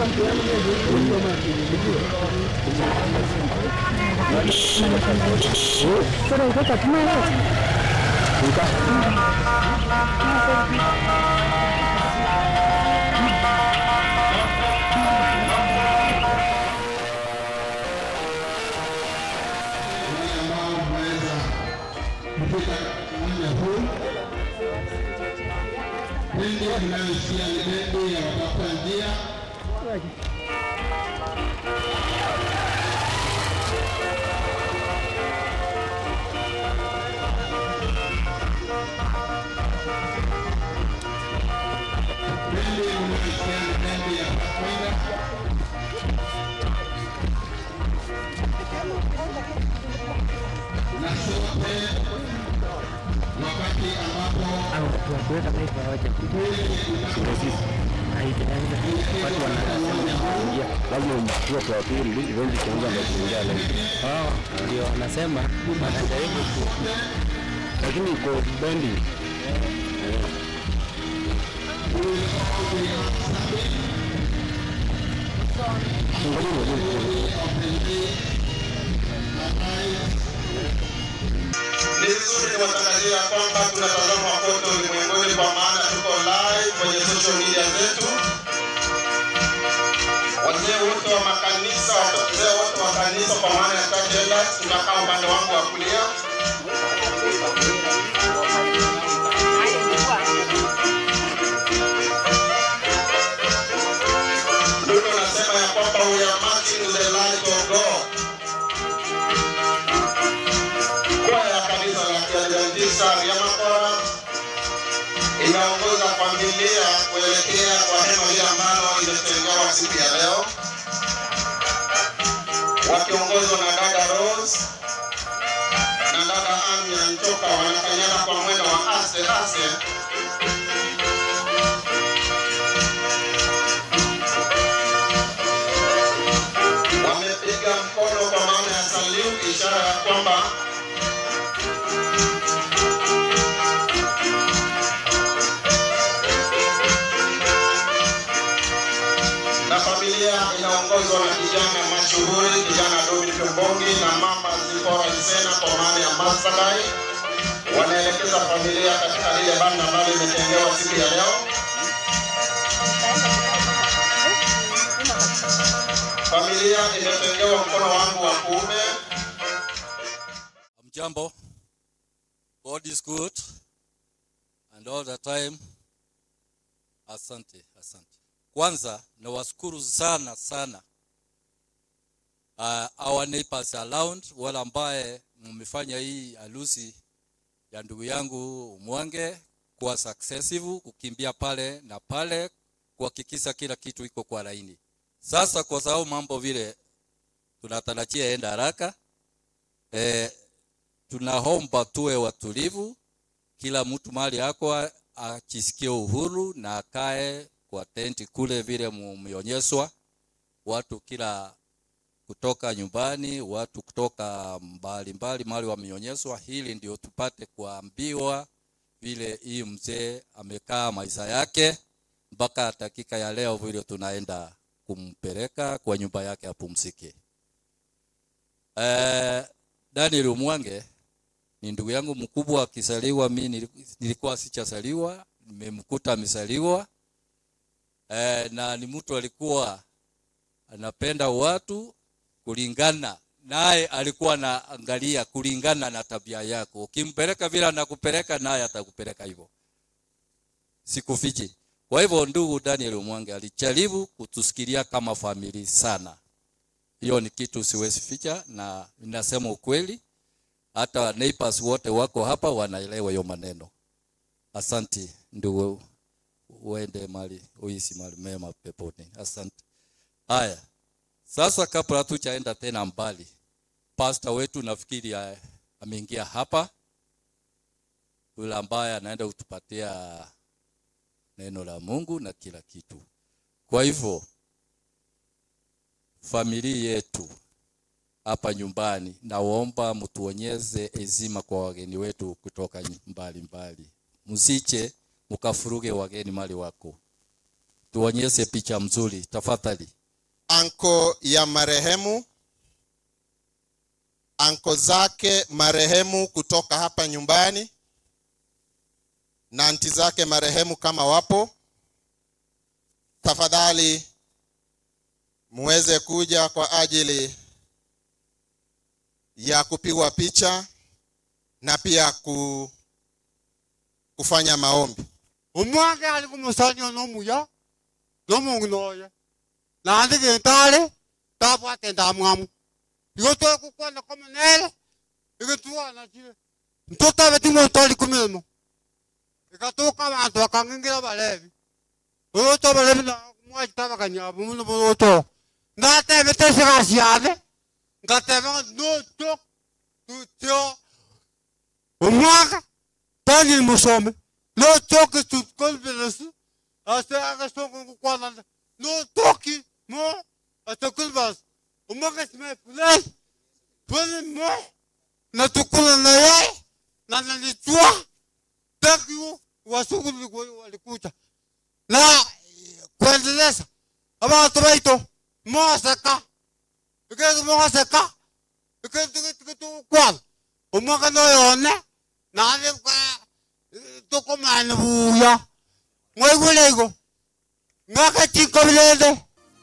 wale ambao mmeweza kufika uwanja huu. Bendi mnayosikia ni bendi ya watafuta njia. Bendi mnayosikia ni bendi ya Pathfinder. na sote wakati ambapo kuweka taifa hawaja watu wanasema kuingia lazima umchukue kwa pili ili iweze kuanza na kuingia live. Oh, ndio wanasema wanajaribu ku lakini iko bendi Ngoja ngoja. ni vizuri niwatangazia ya kwamba tunatazama kote ulimwenguni kwa maana tuko live kwenye social media zetu. Wazee wote wa makanisa, wazee wote wa kanisa kwa maana ya church elders, tunakaa upande wangu wa kulia. Ndugu nasema ya kwamba we are marching with the light of God. Kwaya ya kanisa la Kiadventista Ryamakora inaongoza familia kuelekea kwa hema hili ambalo imetengewa siku ya leo, wakiongozwa na dada Rose na dada Anya Nchoka, wanakanyana kwa mwendo wa aste aste wamepiga mkono kwa maana ya salute, ishara ya kwamba na familia inaongozwa na kijana mashuhuri, kijana Dominic Mbongi na mama Zipora Nsena kwa maana ya Masadai, wanaelekeza familia katika lile banda ambalo imetengewa siku ya leo. Familia imetengewa mkono wangu wa kuume. Mjambo. God is good and all the time. Asante, asante. Kwanza nawashukuru sana sana uh, our neighbors around wale ambaye mmefanya hii harusi ya ndugu yangu Mwange kuwa successful, kukimbia pale na pale, kuhakikisha kila kitu iko kwa laini. Sasa kwa sababu mambo vile tunatarajia enda haraka eh, tunaomba tuwe watulivu, kila mtu mali yako ajisikie uhuru na akae kwa tenti kule vile mumeonyeshwa, watu kila kutoka nyumbani, watu kutoka mbali mbali mahali wameonyeshwa. Hili ndio tupate kuambiwa vile hii mzee amekaa maisha yake mpaka dakika ya leo, vile tunaenda kumpeleka kwa nyumba yake apumzike. Eh, Daniel Mwange ni ndugu yangu mkubwa, akizaliwa mimi nilikuwa sichazaliwa, nimemkuta amezaliwa. Eh, na ni mtu alikuwa anapenda watu kulingana naye, alikuwa anaangalia kulingana na tabia yako. Ukimpeleka vile anakupeleka naye atakupeleka hivyo, sikufichi. Kwa hivyo ndugu Daniel Mwange alijaribu kutusikilia kama famili sana. Hiyo ni kitu siwezi ficha, na ninasema ukweli. Hata neighbors wote wako hapa wanaelewa hiyo maneno. Asante ndugu, uende mali uishi mali mema peponi. Asante. Haya, sasa kabla hatujaenda tena mbali, pastor wetu nafikiri ya- ameingia hapa, yule ambaye anaenda kutupatia neno la Mungu na kila kitu. Kwa hivyo familia yetu hapa nyumbani, naomba mtuonyeze heshima kwa wageni wetu kutoka mbali mbali, msiche mkafuruge wageni mali wako, tuonyeshe picha mzuri tafadhali. anko ya marehemu, anko zake marehemu kutoka hapa nyumbani na anti zake marehemu kama wapo, tafadhali muweze kuja kwa ajili ya kupigwa picha na pia ku, kufanya maombi. omwange ali kumusanya nomuya nomungunoye nandi gintari tabwate ndamwamu igo twekukwana komenere igituana kire ntutabe timotoli kumilimo ikatuka abantu bakangingira balevi uto balevi na mwakitabakanyabo muno buto ndatebe tesigasiane ngatebe notok tutyo omwaka tani musome no toki tu confidence ase aga soko kukwana no toki mo ate confidence umaga sme plus pole mo na tukula na ye na na ni tua takiu wasuku ni kwa walikuta na kuendeleza aba tubaito mo saka ike mo saka ike ike ike tu kwan umaga no yone na ale kwa tokomane buya ngwaigulego ngakatikobilende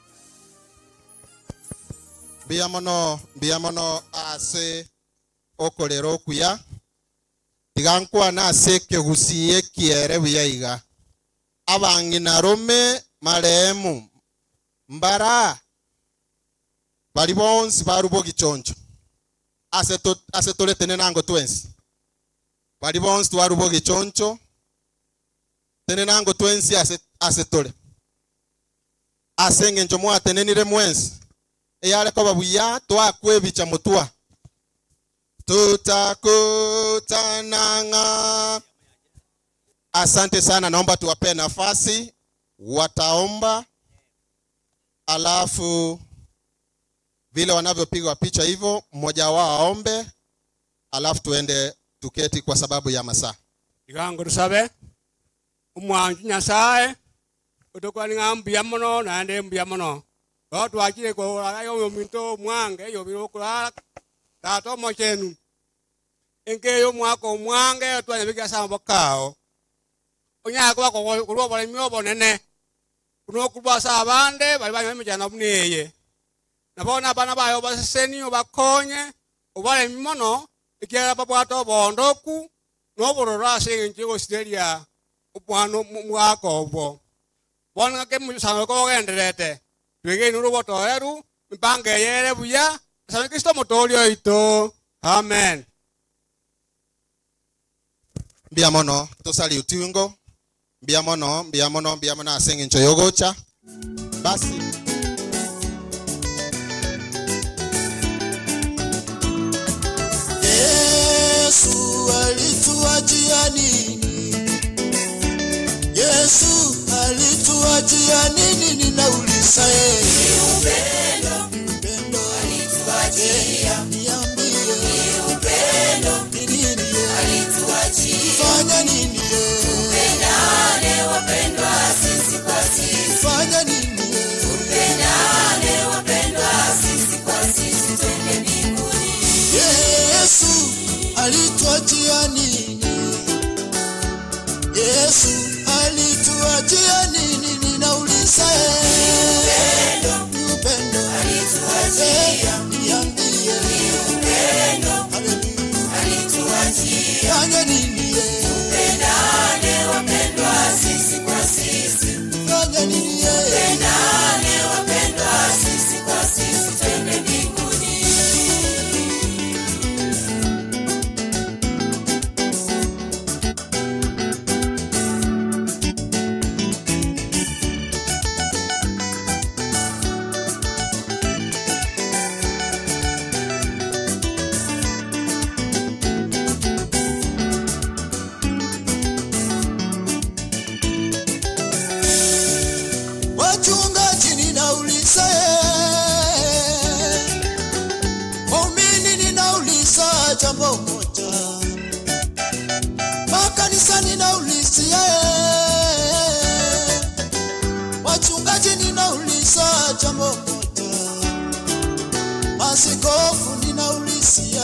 mbia mono mbia mono ase okorera okuya tiga nkwana ase ekegusie kiere buya iga abang'ina rome marehemu mbara bari bonsi barubo gichoncho ase to- ase toretene nango twensi bari bonsi twarubo gichoncho tene nango twensi ase ase tore ase eng'encho mwatenenire mwensi eyare koba buya twakwebicha mutua tutakutananga asante sana naomba tuwapee nafasi wataomba alafu vile wanavyopigwa picha hivyo mmoja wao aombe alafu tuende tuketi kwa sababu ya masaa igango tusabe umwanju nyasaye utukwaninga mbuya muno nande mbuya muno o twakire kũhũraga yo minto mwange yobire ũkũrara tata omo chenu enge yo mwaka omwange twanyabikia sambo kao onyaga kuba kũrwa oboremi obonene kuno okurwa asa abande bari banywa emijana buneye nabona abana bayo baseseni obakonye obaremi mono ekiagera babwata obondoku nobororo ase eng'encho egosireria omwana mwaka obwo bono ng'ake omusango kogenderete twegeine orubotoeru mipango eyere buya asame kristo omotooria oito amen mbia mono tosali utungo mbia mono mbia mono mbia mono ase eng'encho yogocha basi Yesu alituachia nini? Yesu alituachia nini? Ninauliza yeye. Ni upendo. Upendo. Alituachia. Niambie. Ni upendo. Ni nini yeye? Alituachia. Fanya nini yeye? Tupendane wapendwa sisi kwa sisi. Fanya nini yeye? Tupendane wapendwa sisi kwa sisi twende mbinguni. Yesu alituachia nini? Yesu alituachia nini? Ninauliza yeye. Ni upendo. Alituachia. Niambie. Ni upendo. Haleluya. Alituachia. Fanya nini yeye? Tupendane wapendwa sisi kwa sisi. Fanya nini yeye? Tupendane wapendwa sisi kwa sisi twende mbinguni.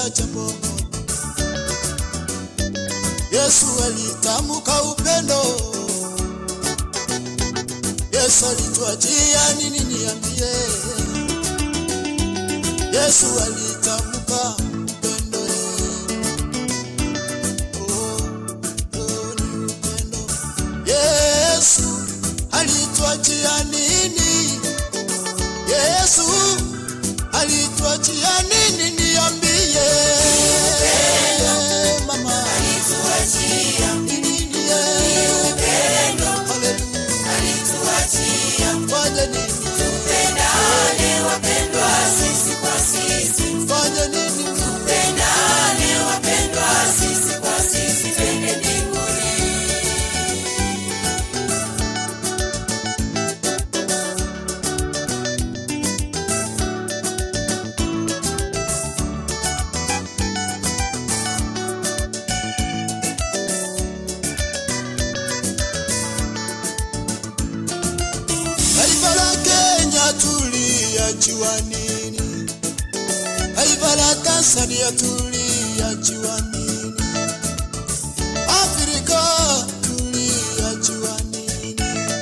nitakwambia jambo moja. Yesu alitamka upendo. Yesu alituachia nini niambie? Yesu alitamka upendo. Oh, oh, ni upendo. Yesu alituachia nini? Yesu alituachia nini niambie? Mama alituachia nini? Haleluya. Fanya nini? Tupendane wapendwa sisi kwa sisi. Fanya nini? Tupendane wapendwa sisi kwa sisi. Twende mbinguni. Taifa la Kenya tuliachiwa nini? Taifa la Tanzania tuliachiwa nini? Afrika tuliachiwa nini?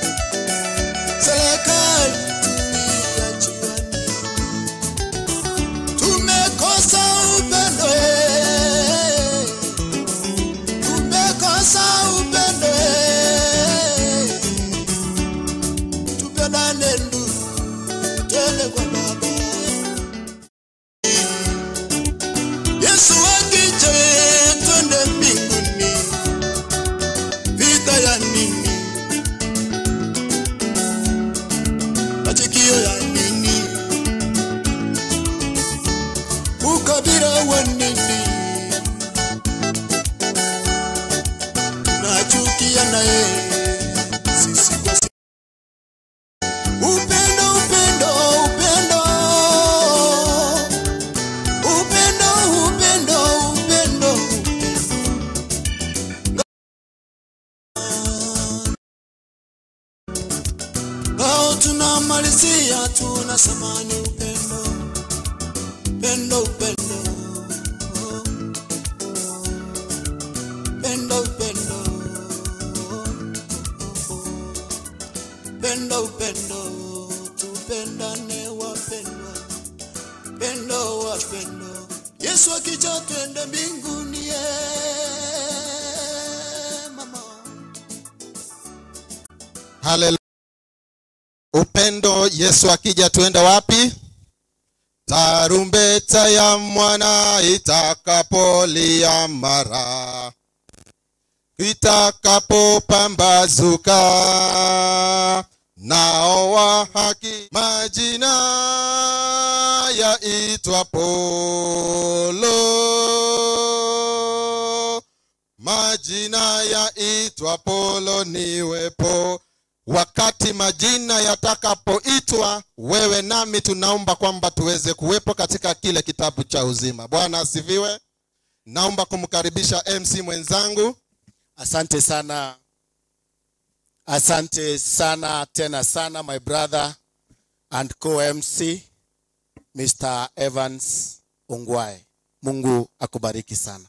Serikali tuliachiwa nini? Tumekosa upendo eh. Tumekosa upendo eh tupendane ndugu, twende kwa Baba. Yesu akija, twende mbinguni. Vita ya nini? Matukio ya nini? Ukabila wa nini? Nachukia naye sisi kwa sisi. Upendo, upendo, upendo. Upendo, upendo, upendo. Ngao tunamalizia tunasema ni upendo. Upendo, upendo. Upendo, upendo. Pendo, upendo, tupendane wapendwa, pendo wapendo. Yesu akija twende mbinguni, eh, mama. Haleluya. Upendo, Yesu akija tuende wapi? Tarumbeta ya mwana itakapolia mara itakapopambazuka, nao wa haki majina yaitwa Polo, majina yaitwa Polo niwepo. Wakati majina yatakapoitwa, wewe nami tunaomba kwamba tuweze kuwepo katika kile kitabu cha uzima. Bwana asifiwe. Naomba kumkaribisha MC mwenzangu. Asante sana, asante sana tena sana, my brother and co-MC Mr. Evans Ongwae. Mungu akubariki sana.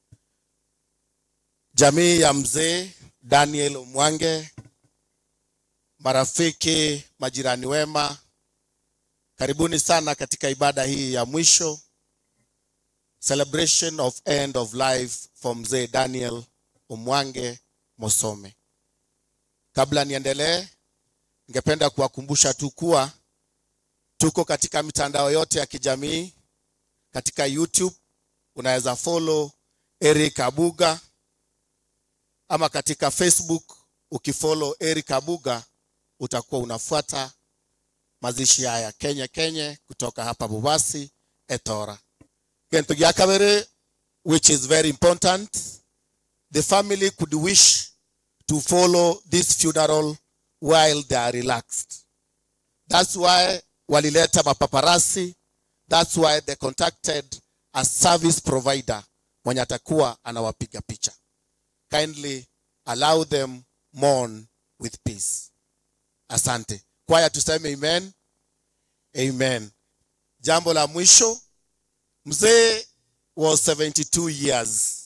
Jamii ya mzee Daniel Omwange, marafiki, majirani wema, karibuni sana katika ibada hii ya mwisho, celebration of end of life for mzee Daniel Omwange Mosome. Kabla niendelee, ningependa kuwakumbusha tu kuwa tuko katika mitandao yote ya kijamii. Katika YouTube unaweza follow Eric Abuga, ama katika Facebook ukifollow Eric Abuga utakuwa unafuata mazishi haya Kenya Kenye kutoka hapa Bubasi Etora. Kintu gya kabiri which is very important the family could wish to follow this funeral while they are relaxed. That's why walileta mapaparasi. That's why they contacted a service provider mwenye atakuwa anawapiga picha. Kindly allow them mourn with peace. Asante. Kwaya tuseme amen. Amen. Jambo la mwisho, mzee was 72 years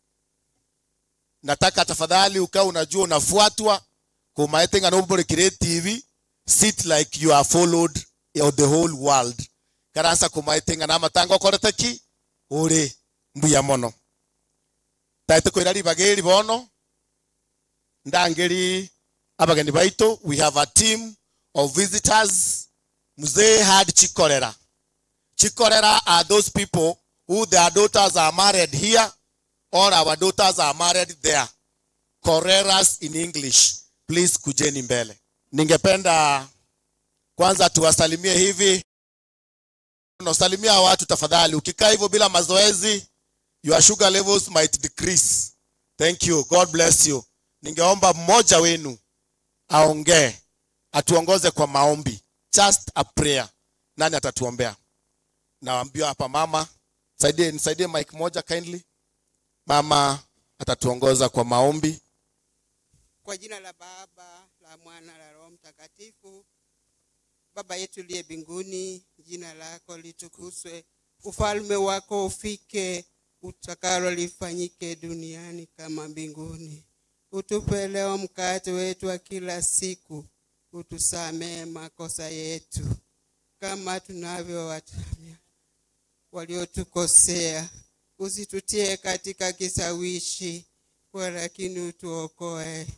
nataka tafadhali ukawa unajua unafuatwa kumaetenga nomborekire tv sit like you are followed of the whole world karasa kumaetenga na matanga okorete ki uri mbuya mono taite kwira ribagiri bono ndangeri abageni baitu we have a team of visitors mzee had chikorera chikorera are those people who their daughters are married here or our daughters are married there koreras in english please kujeni mbele ningependa kwanza tuwasalimie hivi unasalimia watu tafadhali ukikaa hivyo bila mazoezi your sugar levels might decrease thank you god bless you ningeomba mmoja wenu aongee atuongoze kwa maombi just a prayer nani atatuombea naambiwa hapa mama saidie nisaidie mike moja kindly mama atatuongoza kwa maombi Kwa jina la Baba, la Mwana, la Roho Mtakatifu. Baba yetu liye mbinguni, jina lako litukuzwe, ufalme wako ufike, utakalo lifanyike duniani kama mbinguni. Utupe leo mkate wetu wa kila siku, utusamee makosa yetu kama tunavyowatamia waliotukosea, usitutie katika kisawishi, lakini utuokoe.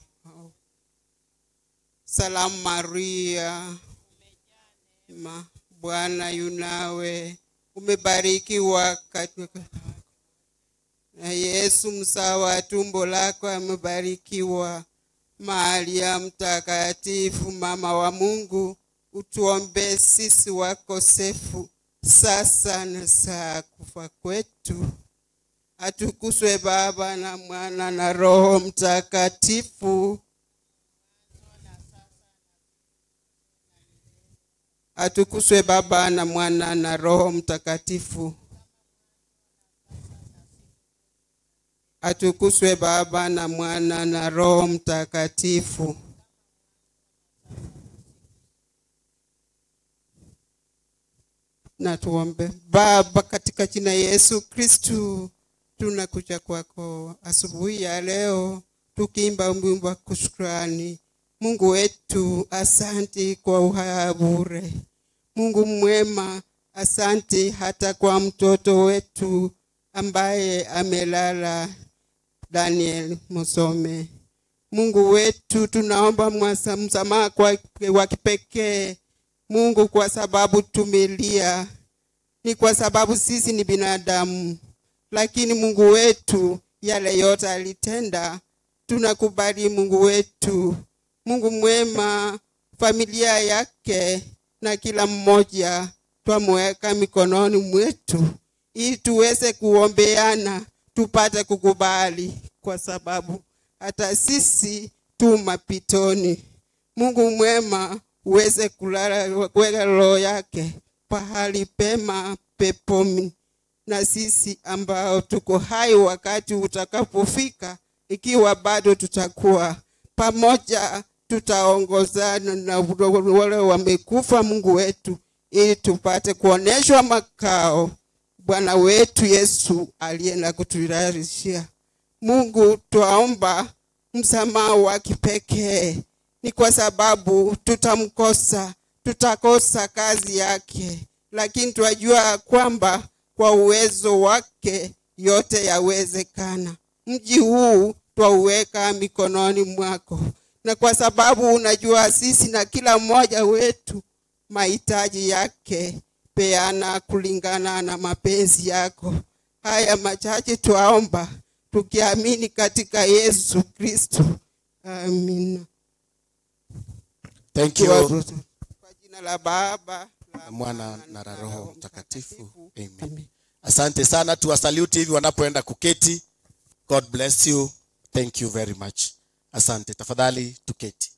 Salamu Maria, ma Bwana yunawe, umebarikiwa katika na Yesu mzao wa tumbo lako amebarikiwa. Maria mtakatifu, mama wa Mungu, utuombee sisi wakosefu, sasa na saa kufa kwetu. Atukuzwe Baba na Mwana na Roho Mtakatifu. Atukuzwe Baba na Mwana na Roho Mtakatifu. Atukuzwe Baba na Mwana na Roho Mtakatifu. Na tuombe. Baba, katika jina Yesu Kristu, tunakuja kwako asubuhi ya leo tukiimba wimbo wa kushukrani. Mungu wetu, asanti kwa uhai bure. Mungu mwema, asanti hata kwa mtoto wetu ambaye amelala Daniel Musome. Mungu wetu, tunaomba mwasa- msamaha kwa wa kipekee Mungu, kwa sababu tumelia, ni kwa sababu sisi ni binadamu, lakini Mungu wetu yale yote alitenda, tunakubali Mungu wetu. Mungu mwema, familia yake na kila mmoja twamweka mikononi mwetu ili tuweze kuombeana tupate kukubali, kwa sababu hata sisi tu mapitoni. Mungu mwema, uweze kulala kuweka roho yake pahali pema peponi, na sisi ambao tuko hai wakati utakapofika, ikiwa bado tutakuwa pamoja, tutaongozana na wale wamekufa, Mungu wetu, ili tupate kuoneshwa makao Bwana wetu Yesu alienda kutuyarishia. Mungu, twaomba msamaha wa kipekee, ni kwa sababu tutamkosa, tutakosa kazi yake, lakini twajua kwamba kwa uwezo wake yote yawezekana. Mji huu twauweka mikononi mwako, na kwa sababu unajua sisi na kila mmoja wetu mahitaji yake, peana kulingana na mapenzi yako. Haya machache twaomba tukiamini katika Yesu Kristo, amina. thank you Kwa jina la Baba na mwana na la roho mtakatifu amen asante sana tuwasaluti hivi wanapoenda kuketi god bless you thank you very much asante tafadhali tuketi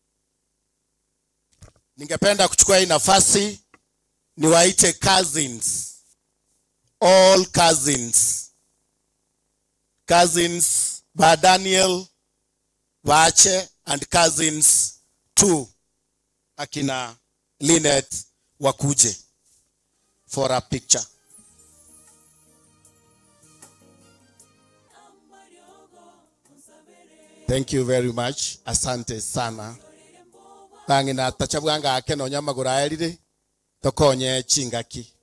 ningependa kuchukua hii nafasi niwaite cousins all cousins cousins ba daniel waache and cousins two akina linet wakuje for a picture thank you very much asante sana bangi na tachabwanga ake no nyamagura erire tokonye chingaki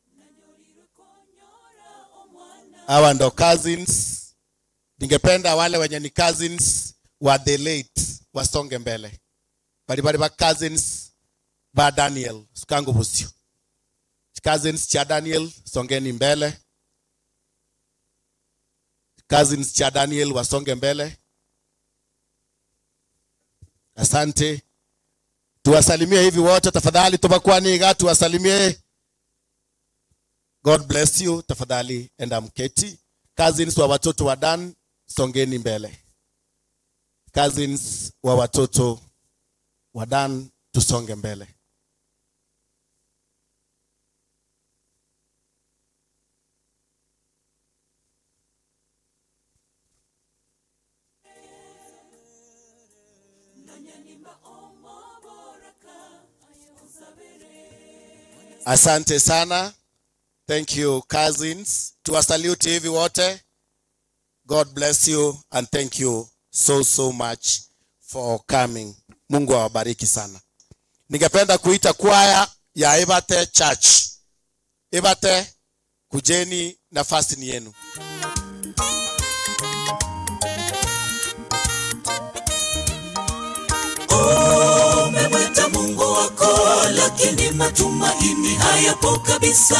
hawa ndo cousins ningependa wale wenye ni cousins wa the late wasonge mbele bali bali ba cousins ba daniel sikangu busio cousins cha daniel songeni mbele cousins cha daniel wasonge mbele asante tuwasalimie hivi wote tafadhali tubakwaniga tuwasalimie god bless you tafadhali enda mketi cousins wa watoto wa dan songeni mbele cousins wa watoto wa dan tusonge mbele asante sana thank you cousins tuwasalute hivi wote god bless you and thank you so so much for coming mungu awabariki sana ningependa kuita kwaya ya ibate church ibate kujeni nafasi ni yenu umemwita mungu wako lakini matumaini hayapo kabisa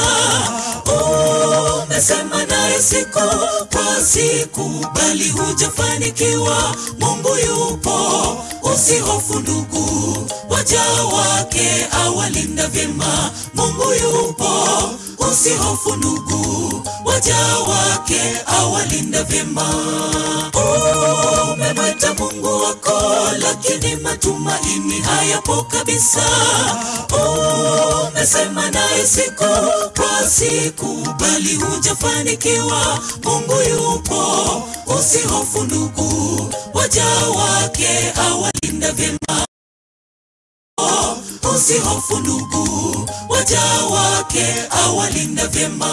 umesema naye siku kwa siku bali hujafanikiwa mungu yupo usihofu ndugu waja wake awalinda vyema mungu yupo usihofu ndugu waja wake awalinda vyema umemwita mungu wako lakini matumaini hayapo kabisa umesema naye siku kwa siku bali hujafanikiwa mungu yupo usihofu ndugu waja wake awalinda vyema usihofu ndugu waja wake awalinda vyema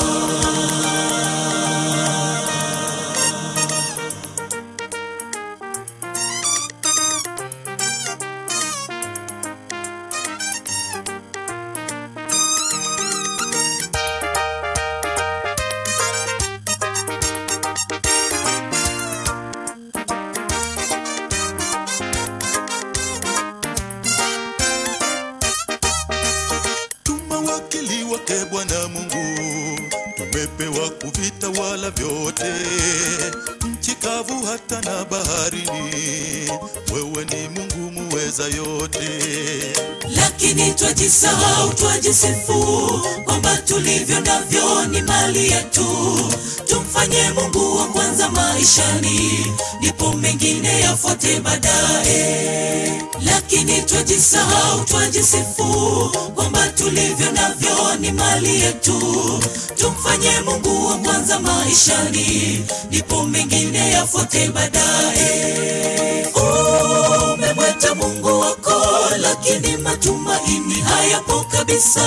tumewakili wake Bwana Mungu, tumepewa kuvita wala vyote, nchi kavu hata na baharini, wewe ni Mungu muweza yote. lakini twajisahau twajisifu kwamba tulivyo navyo ni mali yetu tumfanye mungu wa kwanza maishani ndipo mengine yafuate baadaye lakini twajisahau twajisifu kwamba tulivyo navyo ni mali yetu tumfanye mungu wa kwanza maishani ndipo mengine yafuate baadaye umemweta mungu wako lakini matumaini hayapo kabisa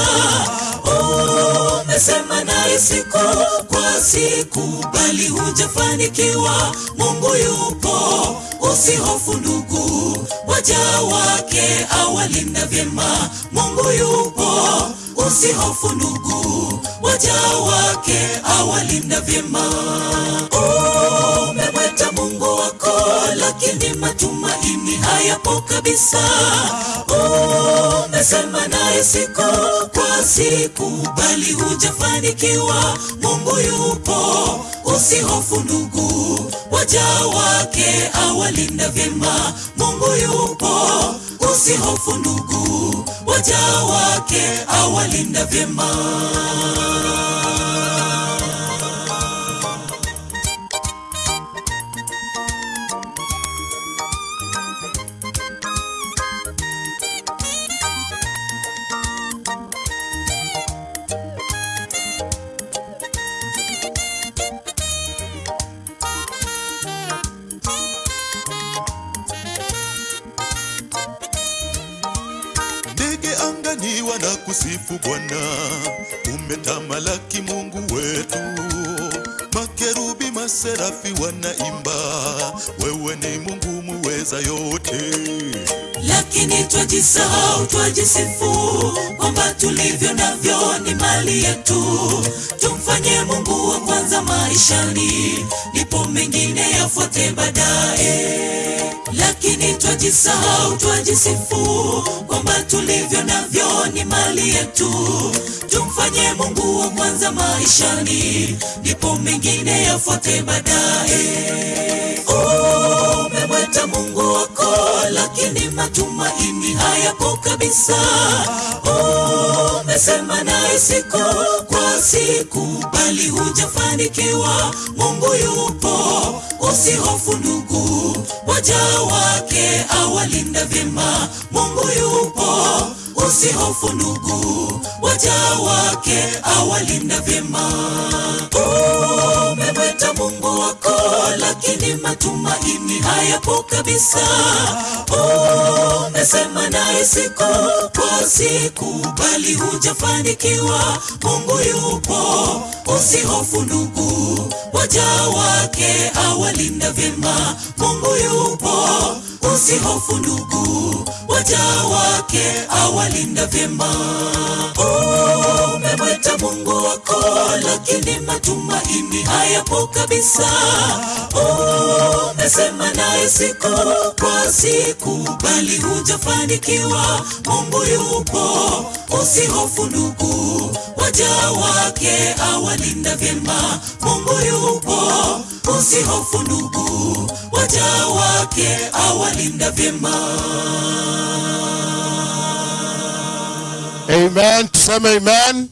umesema naye siku kwa siku bali hujafanikiwa mungu yupo usihofu ndugu waja wake awalinda vyema mungu yupo usihofu ndugu waja wake awalinda vyema umemweta mungu wako lakini matumaini hayapo kabisa umesema naye siku kwa siku bali hujafanikiwa mungu yupo usihofu ndugu waja wake awalinda vyema mungu yupo usihofu ndugu waja wake awalinda vyema Ndege angani wanakusifu Bwana, umetamalaki Mungu wetu. Makerubi maserafi wanaimba wewe ni mungu muweza yote lakini twajisahau twajisifu kwamba tulivyo navyo ni mali yetu tumfanye mungu wa kwanza maishani ndipo mengine yafuate baadaye lakini twajisahau twajisifu kwamba tulivyo navyo ni mali yetu tumfanye mungu wa kwanza maishani ndipo mengine yafuate baadaye umemweta mungu wako lakini matumaini hayapo kabisa umesema naye siku kwa siku bali hujafanikiwa mungu yupo usihofu ndugu waja wake awalinda vyema mungu yupo usihofu ndugu waja wake awalinda vyema umemweta mungu wako lakini matumaini hayapo kabisa umesema naye siku kwa siku bali hujafanikiwa mungu yupo usihofu ndugu waja wake awalinda vyema mungu yupo usihofu ndugu waja wake awalinda vyema umemweta mungu wako lakini matumaini hayapo kabisa umesema naye siku kwa siku bali hujafanikiwa mungu yupo usihofu ndugu waja wake awalinda vyema mungu yupo usihofu ndugu waja wake awalinda vyema amen tuseme amen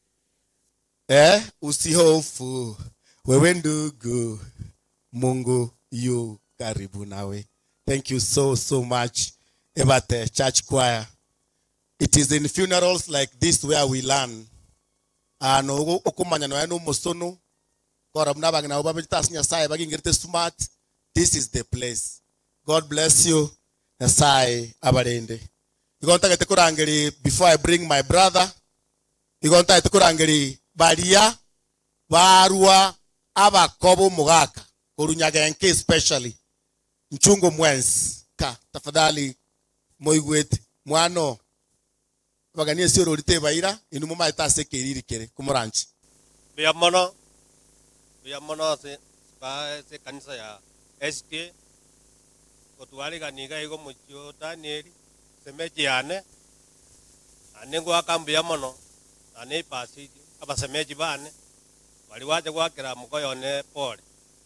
eh, usihofu wewe ndugu mungu yu karibu nawe thank you so so much ebate church choir it is in funerals like this where we learn ano okumanya noya n'umusono kora muna bangina bo babitas nyasaye bagingirite smart this is the place god bless you nyasaye abarende igontagete kurangiri before i bring my brother igontagete kurangiri baria barua abakobo mugaka kurunyagenke especially nchungo mwensi ka tafadhali moigwete mwano baganie cioro rite baira inu mo maitase kiririkire kumuranchi bia mono bia mono se ba se kanisa ya SK kotwariganiga igo muchio Daniel semejiane anengo akambia mono ane pasi abasemeji bane bali waje gwakira mukoyone pole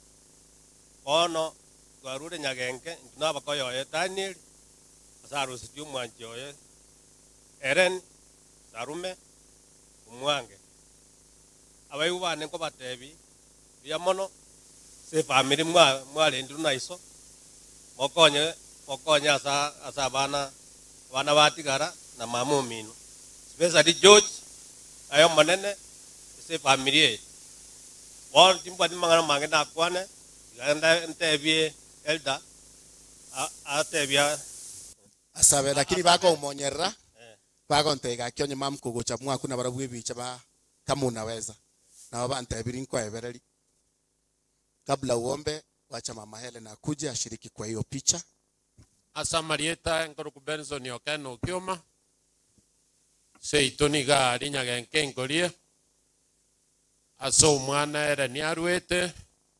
bono twarure nyagenge nabakoyoye Daniel asarusitio mwanji oye eren sarume umwange abaigu bane nko batebi bia mono se family mwa mwalendiru naiso mokonye mokonye asa asa bana bana batigara na mamu mino especially George ayo manene se family ye bon timba timangana mange na kwane ganda ntebie elda atebia asabe lakini bako umonyerera bako ntega kyonye mam kugocha mwaku na barabwe bicha ba kama unaweza na baba ntebiri nko ebereri kabla uombe wacha mama Helen akuje ashiriki kwa hiyo picha asamarieta enkoroku benson okeno okioma seito niga rinyagenke enkorie ase omwana ere niarwete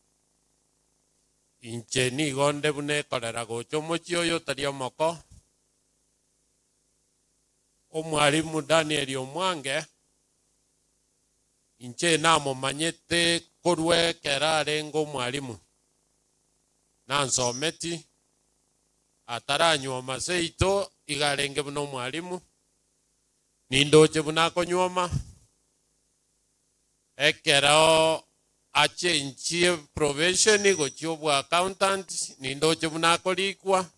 inche nigonde buna ekorera gocha omochi oyo otari omoko omwarimu daniel omwange inche namomanyete korwa ekera arenge omwarimu nansometi ataranyuoma seito iga arenge buna omwarimu nindoche buna akonyuoma ekero achenchie probation gochia obwa accountant nindoche buna akorikwa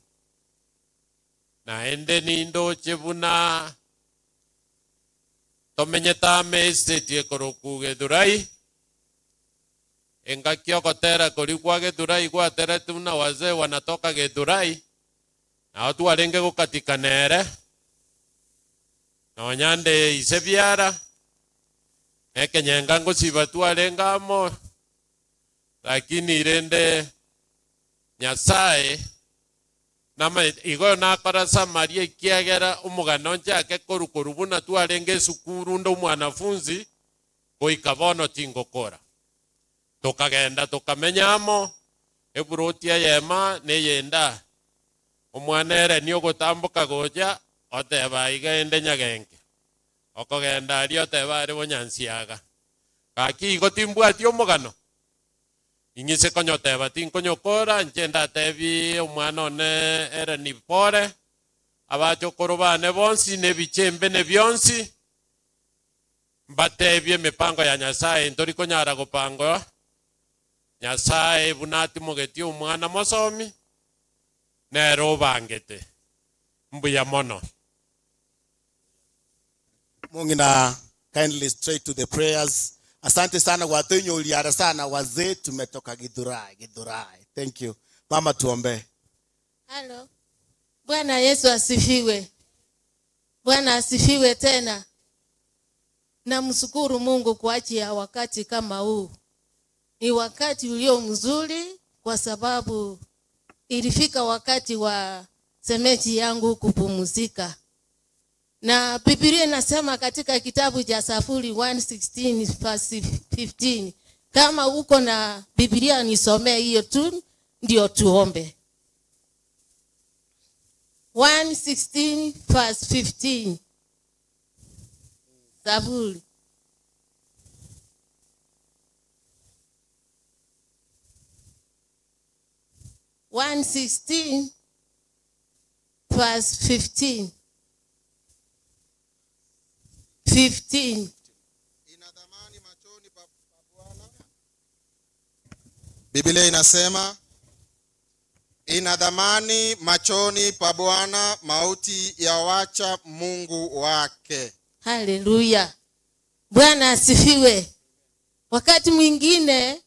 naende nindoche buna tomenyete ame estate ekoroku gethurai engaki ogotera korikwa gethurai gwaterete buna wazee wanatoka gethurai nao twarenge gukatikanere nonyande ise biara ekenyenga ngosiba twarenga amo lakini rende nyasaye nama igo nakora samaria ikiagera omogano nchake korukoru buna twarenge esukuru nde omwanafunzi goika bono tingokora tukagenda tukamenyamo eburoti eyema neyenda omwana ere ni ogotamboka gocha oteba iga ende nyagenge okogenda aria oteba are bonyansiaga gaki igo timbwati omogano ing'ise konyoteba tinkonyokora nche ndatebi omwana one ere ni pore abachokoro bane bonsi ne bichembe ne bionsi mbatebie emipango ya nyasaye ntori konyara gopangwa nyasaye buna atimogetie omwana mosomi nero obangete mbuya mono mungina kindly straight to the prayers asante sana watenyo uliara sana wazee tumetoka githurai githurai thank you mama tuombee Halo. Bwana Yesu asifiwe. Bwana asifiwe tena. Namshukuru Mungu kwa ajili ya wakati kama huu. Ni wakati ulio mzuri kwa sababu ilifika wakati wa semeji yangu kupumzika. Na Biblia inasema katika kitabu cha Safuri 116 verse 15 kama uko na Biblia nisomee hiyo tu ndio tuombe. 116 verse 15 Zaburi. One sixteen verse fifteen. Fifteen. biblia inasema ina dhamani machoni pa bwana mauti ya wacha mungu wake Haleluya. Bwana asifiwe. Wakati mwingine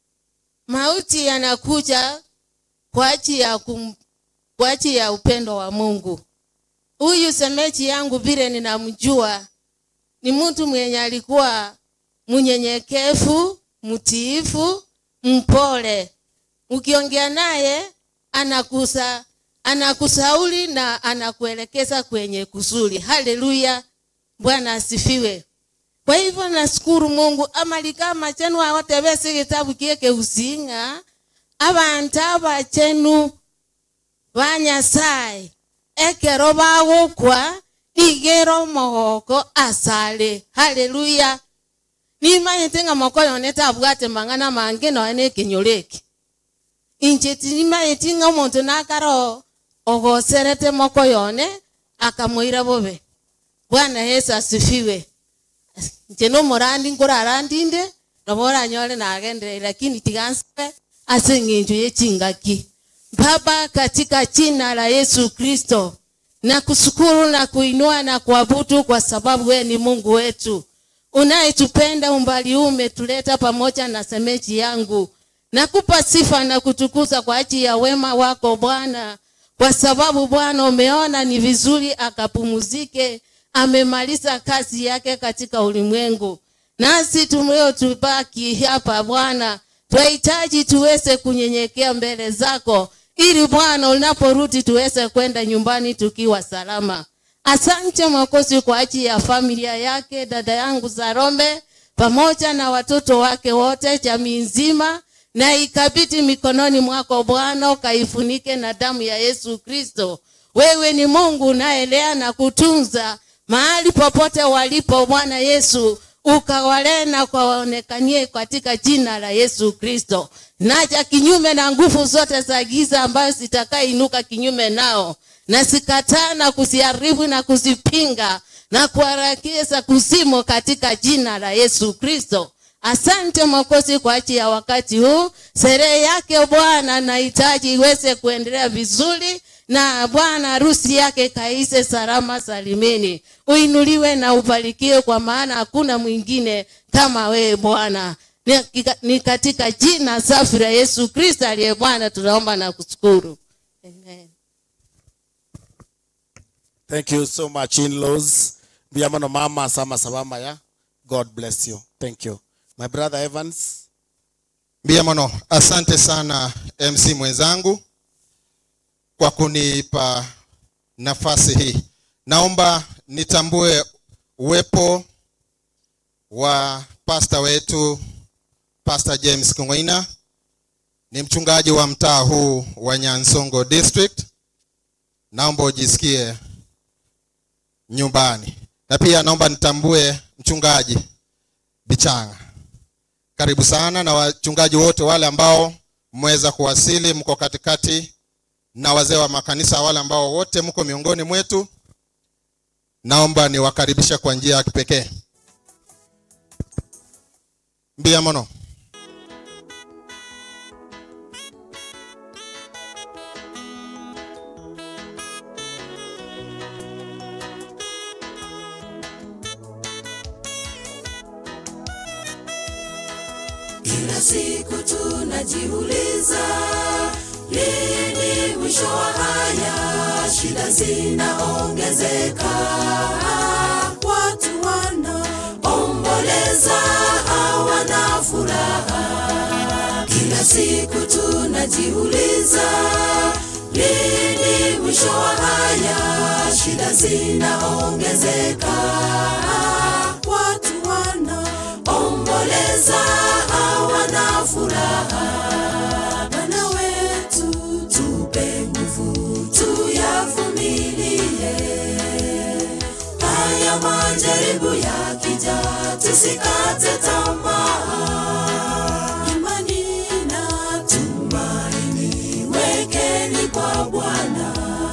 mauti yanakuja kwa ajili ya kum, kwa ajili ya upendo wa Mungu. Huyu semeji yangu vile ninamjua ni mtu mwenye alikuwa mnyenyekevu, mtiifu, mpole. Ukiongea naye anakusa anakusauli na anakuelekeza kwenye kuzuri. Haleluya. Bwana asifiwe. Kwa hivyo nashukuru Mungu amalikama chenu awatebese kitabu kieke usinga abantu abachenu banyasaye ekero bagukwa igero omogoko asale haleluya nimanyete ng'a moko yone tabwate mang'ana mange noe na ekenyoreki inche tinimanyeti ng'a omonto nakara ogoserete moko yone akamoira bobe bwana yesu asifiwe nche nomorandi nkorarandinde nabo oranyore nagenderei lakini tigansabe ase eng'encho ya chingaki baba katika jina la yesu kristo na kushukuru na kuinua na kuabudu kwa sababu wewe ni mungu wetu unayetupenda umbali huu umetuleta pamoja na semeji yangu nakupa sifa na kutukuza kwa ajili ya wema wako bwana kwa sababu bwana umeona ni vizuri akapumuzike amemaliza kazi yake katika ulimwengu nasi tuliotubaki hapa bwana twahitaji tuweze kunyenyekea mbele zako ili bwana unaporudi tuweze kwenda nyumbani tukiwa salama asante mwokozi kwa ajili ya familia yake dada yangu zarombe pamoja na watoto wake wote jamii nzima na ikabiti mikononi mwako bwana ukaifunike na damu ya yesu kristo wewe ni mungu unaelea na kutunza mahali popote walipo bwana yesu ukawalee na kwaonekanie katika jina la yesu kristo naja kinyume na nguvu zote za giza ambayo zitakainuka kinyume nao na sikataa na kuziharibu na kuzipinga na kuharakisha kuzimo katika jina la yesu kristo asante mwokozi kwa ajili ya wakati huu sherehe yake bwana nahitaji iweze kuendelea vizuri na bwana harusi yake kaise salama salimini uinuliwe na ubarikiwe kwa maana hakuna mwingine kama wewe bwana ni, ni katika jina safi la yesu kristo aliye bwana tunaomba na kushukuru Amen. thank you so much in-laws biamono mama sama sabama ya god bless you thank you my brother evans Mbiamono, asante sana MC mwenzangu kwa kunipa nafasi hii. Naomba nitambue uwepo wa pasta wetu Pastor James Kung'oina, ni mchungaji wa mtaa huu wa Nyansongo District. Naomba ujisikie nyumbani, na pia naomba nitambue mchungaji Bichanga. Karibu sana na wachungaji wote wale ambao mmeweza kuwasili, mko katikati, na wazee wa makanisa wale ambao wote mko miongoni mwetu, naomba niwakaribishe kwa njia ya kipekee. Mbia mono. Kila siku tunajiuliza lini mwisho wa haya, shida zinaongezeka, watu wanaomboleza hawana furaha. Kila siku tunajiuliza lini mwisho wa haya, shida zinaongezeka, watu wanaomboleza hawana furaha. Bwana wetu, tupe nguvu tuyavumilie haya majaribu yakija, tusikate tamaa. Imani na tumaini wekeni kwa Bwana,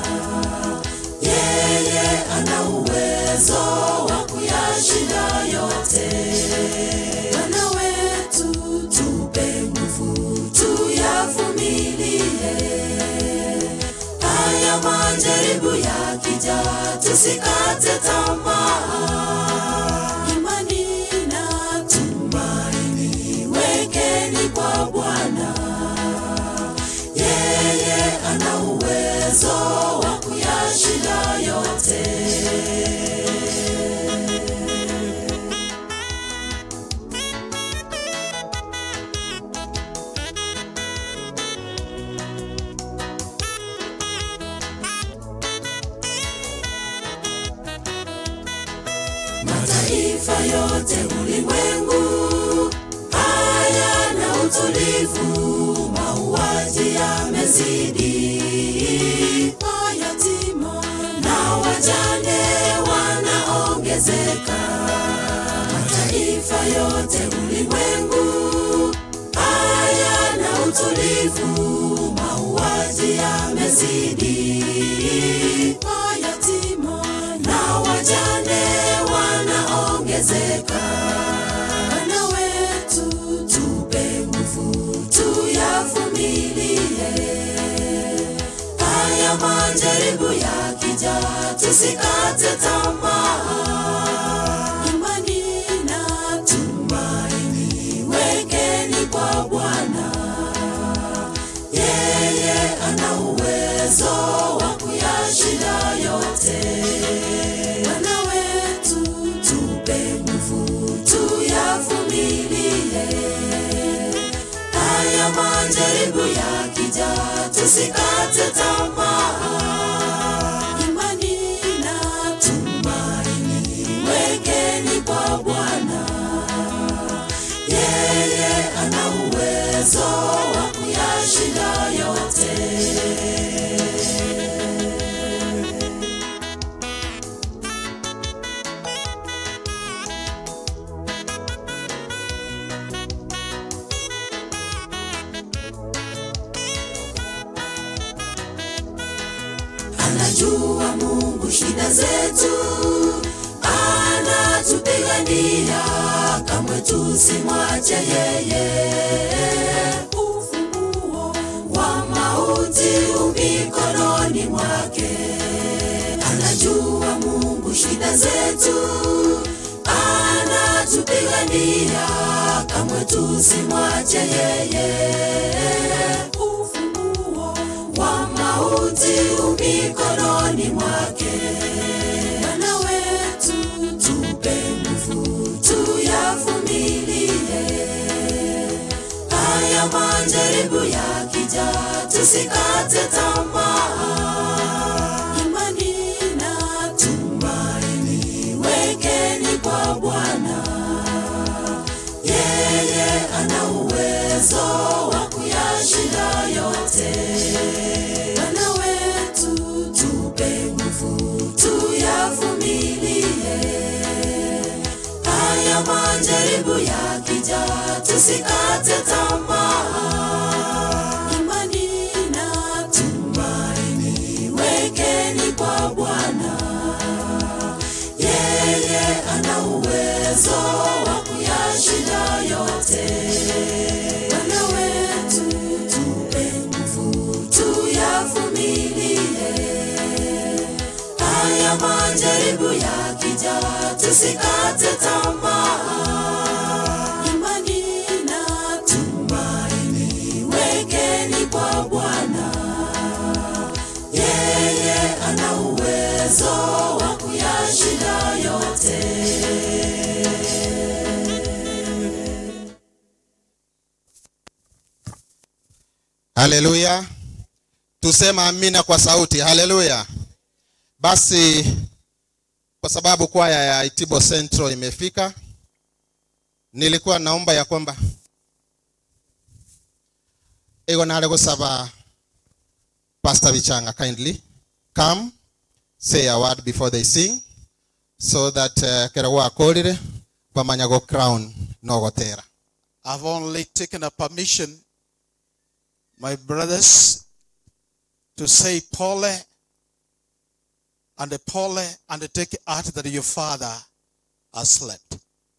yeye ana uwezo wa kuyashinda yote. Bwana wetu, tupe nguvu tuyavumilie haya majaribu yakija, tusikate tamaa. Imani na tumaini wekeni kwa Bwana, yeye ana uwezo wa kuyashinda yote. mataifa yote ulimwengu hayana utulivu, mauaji yamezidi, mayatima na wajane wanaongezeka. Mataifa yote ulimwengu hayana utulivu, mauaji yamezidi, mayatima na wajane wanaongezeka. Bwana wetu, tupe nguvu tuyavumilie haya majaribu yakija, tusikate tamaa. Imani na tumaini wekeni kwa Bwana, yeye ana uwezo wa kuyashinda yote. Bwana wetu, tupe nguvu tuyavumilie haya majaribu yakija, tusikate tamaa. Imani na tumaini wekeni kwa Bwana, yeye ana uwezo wa kuyashinda yote. anajua Mungu shida zetu, anatupigania, kamwe tusimwache yeye. Ufunguo wa mauti umikononi mwake, anajua Mungu shida zetu, anatupigania, kamwe tusimwache yeye. Ufunguo wa mauti umikononi mwake. Bwana wetu, tupe nguvu tuyavumilie haya majaribu yakija tusikate tamaa imani na tumaini wekeni kwa bwana yeye ana uwezo wa kuyashinda yote bwana wetu tupe nguvu tuyavumilie haya majaribu yakija tusikate tamaa imani na tumaini wekeni kwa bwana yeye ana uwezo wa kuyashinda yote bwana wetu tupe nguvu tuyavumilie haya majaribu yakija tusikate tamaa imani na tumaini wekeni kwa bwana yeye ana uwezo wa kuyashinda yote haleluya tusema amina kwa sauti haleluya basi kwa sababu kwaya ya itibo central imefika nilikuwa naomba ya kwamba ego nale gusaba pastor bichanga kindly come say a word before they sing so that uh, kera gwakorire bamanya go crown no gotera I've only taken a permission, my brothers, to say Paul and Paul and take heart that your father has slept.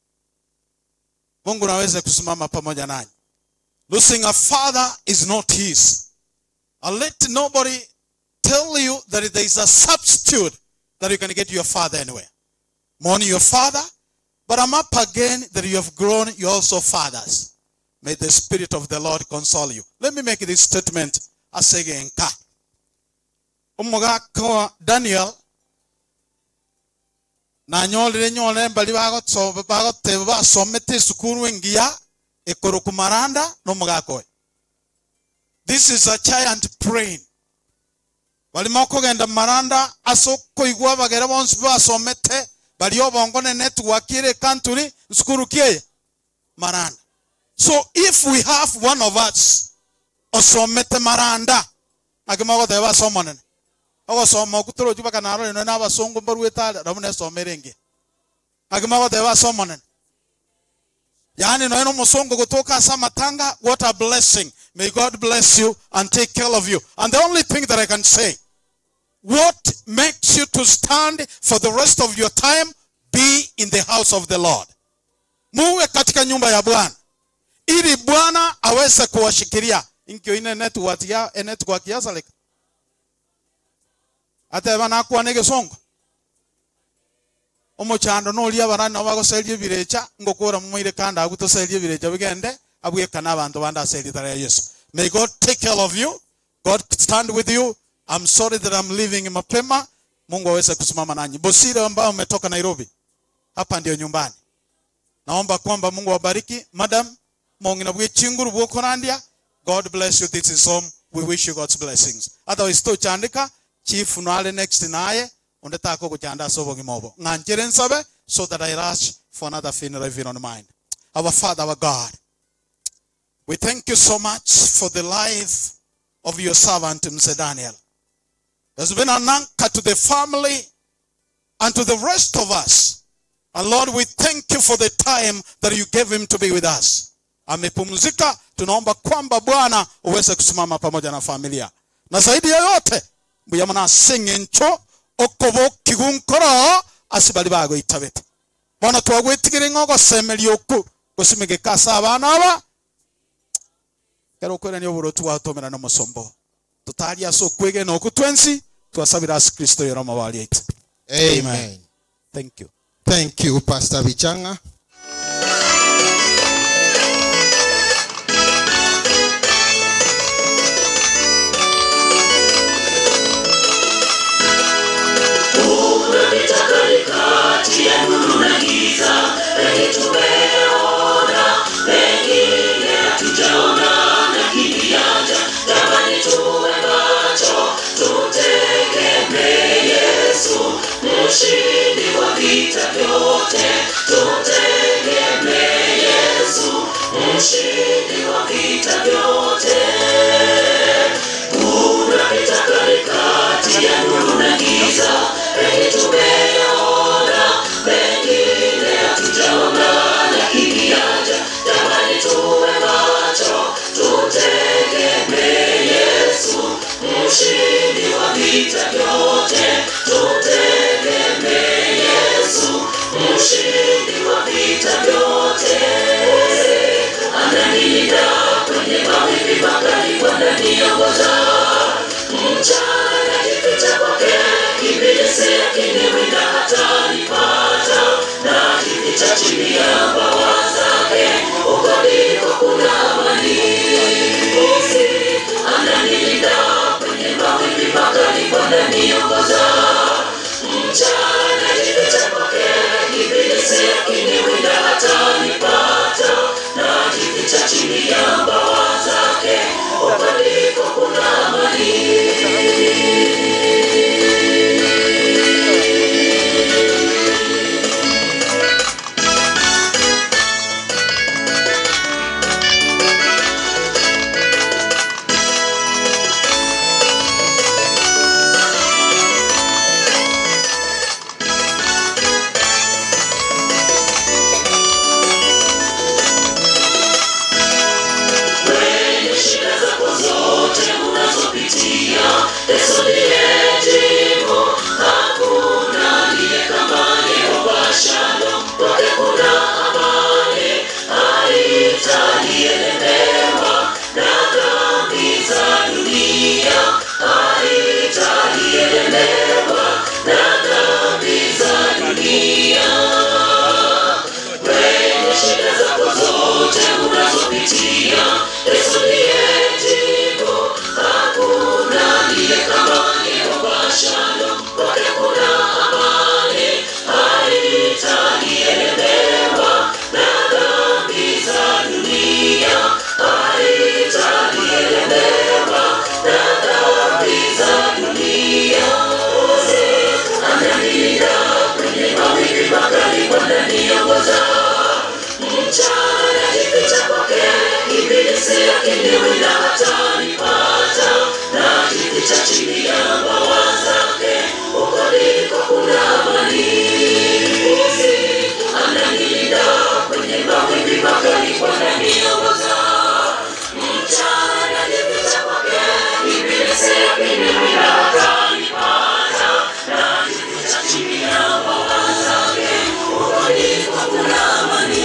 Mungu naweza kusimama pamoja nanyi. Losing a father is not his. And let nobody tell you that there is a substitute that you can get your father anywhere. Mourn your father, but I'm up again that you have grown, you also fathers. May the Spirit of the Lord console you. Let me make this statement as again. Umugaka wa Daniel na nyolire nyolire mbali bagotsobe bagotebe basomete esukuru engiya ekoro kumaranda n'omugaka we this is a giant brain barimo kugenda maranda ase okoigwa bagere bonsi basomete bari obongo ne network ire country sukuru kieye maranda so if we have one of us osomete maranda agimogotebe basomonene ogosoma okutoro ojuba kanaro ino n'abasongo mbarwetare ramu nesomere enge agimogotebe basomonene yaani noeno omusongo gotoka asa matanga what a blessing may god bless you and take care of you and the only thing that i can say what makes you to stand for the rest of your time be in the house of the lord muwe katika nyumba ya bwana ili bwana aweze kuwashikilia inkio ine network ya network ya salika ateba nakuwa negesongo omochando noria abarani nabo bagoseria ebirecha ngokora momoire kandi agu toseria ebirecha bigende abwekana abantu bande ase eritara ya yesu may god take care of you god stand with you i'm sorry that i'm leaving mapema mungu aweze kusimama nanyi bosire ambao umetoka nairobi hapa ndio nyumbani naomba kwamba mungu awabariki madam mongina bwe chinguru bwokorandia god bless you this is home we wish you god's blessings otherwise tochandika chief nale next naye onde tako kuchanda sobo gimobo nganchere nsabe so that i rush for another funeral if you don't mind our father our god we thank you so much for the life of your servant mr daniel there's been an anchor to the family and to the rest of us and lord we thank you for the time that you gave him to be with us amepumzika tunaomba kwamba bwana uweze kusimama pamoja na familia na zaidi ya yote mbuyamana sengencho okobo kigunkoro asibali bago itabete bona twagwetigire ng'ogosemeria oku gosimegeka ase abana aba kero okwerania oburotu gwatomera n'omosombo tutaria ase okwegena oku twensi twasabira ase kristo yoroma bari aite Amen. thank you Thank you, Pastor Bichanga. Unapita katikati ya nuru na giza, wengi tumeona, wengine hatujaona, na vyote tutegemee Yesu, mshindi wa vita vyote. Kuna vita kali kati ya nuru na giza, mengi tumeyaona, mengine hatujaona, lakini yaja. Jamani, tuwe macho, tutegemee Yesu, mshindi wa vita vyote, tutegemee Yesu, mshindi wa vita vyote. Ananilinda kwenye mawimbi makali, wananiongoza mchana, najificha kwake, ibilisi akiniwinda hatanipata, najificha chini ya mbawa zake, huko ndiko kuna amani. Ananilinda kwenye mawimbi makali, wananiongoza mchana, najificha kwake, ibilisi akiniwinda hatanipata, najificha chini ya mbawa zake, huko ndiko kuna amani. Kwenye shida zako zote unazopitia, Yesu ndiye jibu. Hakuna aliye kama Yehova Shalom, kwake kuna amani, haitalielemewa na dhambi za dunia, haitalielemewa na dhambi za dunia kwenye shida zako zote unazopitia, Yesu ndiye jibu. Hakuna aliye kama Yehova Shalom, kwake kuna amani, haitalielemewa na dhambi za dunia, haitalielemewa na dhambi za dunia. Ananilinda kwenye mawimbi makali, wananiongoza mchana, najificha kwake, ibilisi akiniwinda hatanipata, najificha chini ya mbawa zake, huko ndiko kuna amani. Ananilinda kwenye mawimbi makali, wananiongoza mchana, najificha kwake, ibilisi akiniwinda hatanipata, najificha chini ya mbawa zake, huko ndiko kuna amani.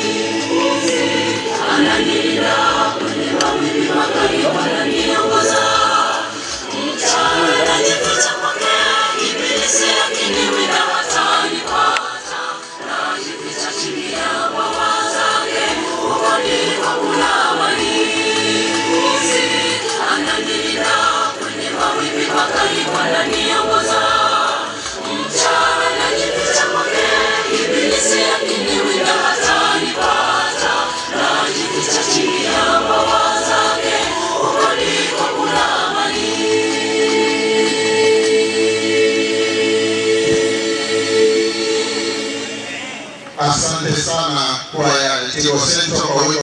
Ananilinda kwenye mawimbi makali, wananiongoza mchana, najificha kwake, ibilisi akiniwinda hatanipata, najificha chini ya mbawa zake, huko ndiko kuna amani. Ananilinda kwenye mawimbi makali, wananiongoza mchana, najificha kwake, ibilisi akiniwinda hatanipata, najificha chini ya mbawa zake, huko ndiko kuna amani. Asante sana kwaya Tigo Central kwa wimbo